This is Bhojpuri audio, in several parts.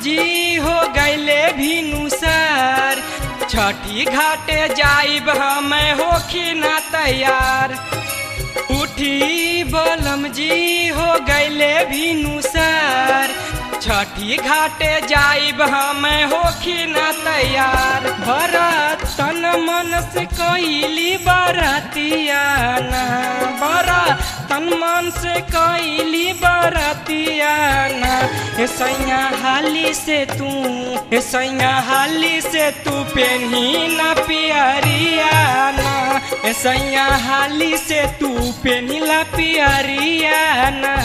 जी हो गैले भिनुसार छठी घाटे जाइब हम होखी ना तैयार उठी बलम जी हो गैले भिनुसार छठी घाटे जाइब हम होखी ना तैयार भरत तन मन से कैली बरतियाना बरत तन मन से कैली बरतियाना हे सैया हाली से तू हे सैया हाली से तू पेन्ही ना पियरियाना हे सैया हाली से तू पेन्ही ला पियरियाना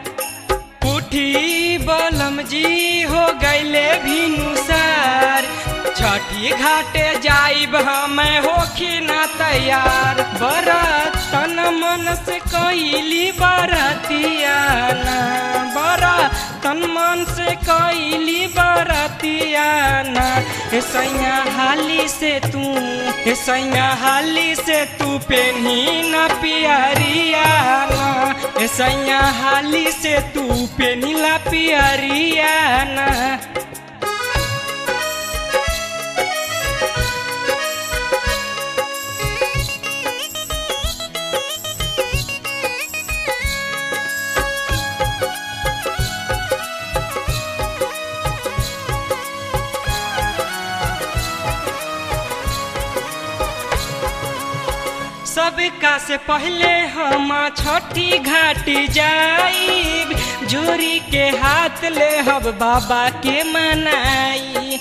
उठी बलम जी हो गैले भिनुसार छठी घाटे जाइब हम होखी ना तैयार बरत तन मन से कैली बरतियाना बरत तन मन से कैली बरतियाना हे सैया हाली से तू हे सैया हाली से तू पेन्ही ना पियरियाना हे सैया हाली से तू पेन्ही ला पियरियाना सबका से पहले हम छठी घाटी जाइब जोरी के हाथ ले हब बाबा के मनाई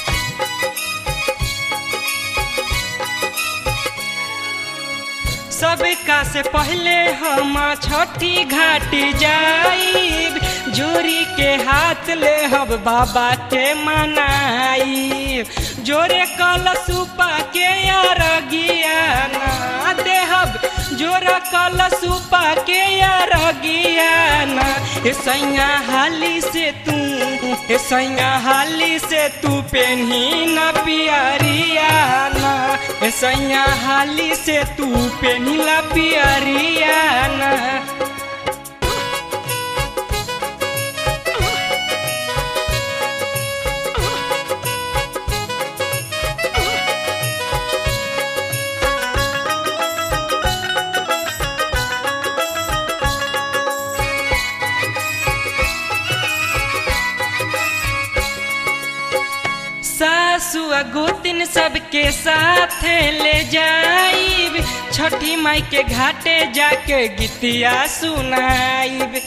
सबका से पहले हम छठी घाटी जाइब जोरी के हाथ ले हब बाबा के मनाई जोरे कल सुपा के अरगियाना देहब जोरा कल सुपा के अरगियाना हे सैया हाली से तू हे सैया हाली से तू पेन्ही ना पियरियाना हे सैया हाली से तू पेन्ही ला पियरियाना सासु गोतिन सबके साथ ले जाइब छठी माई के घाटे जाके गीतिया सुनाइब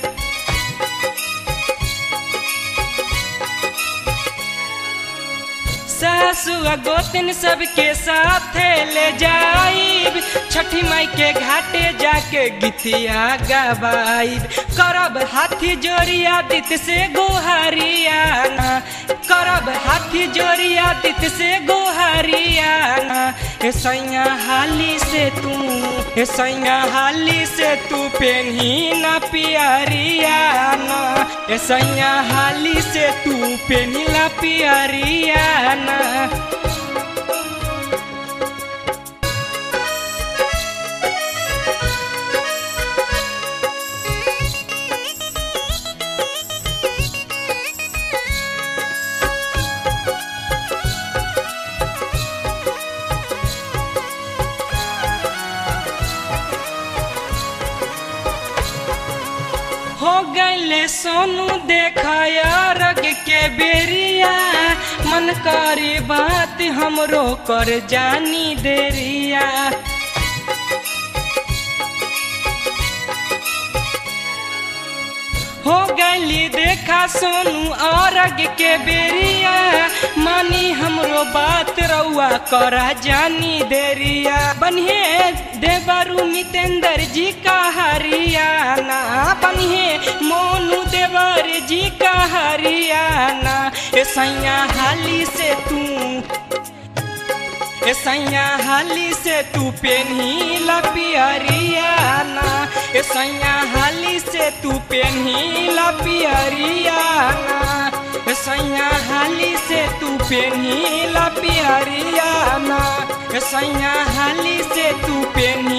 सासु गोतिन सबके साथ ले जाइब छठी माई के घाटे जाके गीतिया गवाइब करब हाथी जोरिया दित से गोहरियाना करब हाथी जोरिया दित से गोहरियाना हे सैया हाली से तू हे सैया हाली से तू पेन्ही ना पियरियाना हे सैया हाली से तू पेन्ही ला पियरियाना हो गैले सोनू देखया रग के बेरिया मन करे बात हमरो कर जानी देरिया हो गैली देखा सोनू औरग के बेरिया मानी हमरो बात रउआ करा जानी देरिया बनिए देवरु मितेंद्र जी का हरियाना बनिए मोनू देवर जी का हरियाना ए सैया हाली से तू ए सैया हाली से तू पेन्ही ला पियरियाना ए सैया हाली से तू पेन्ही ला पियरियाना ए सैया हाली से तू पेन्ही ला पियरियाना ए सैया हाली से तू पेन्ही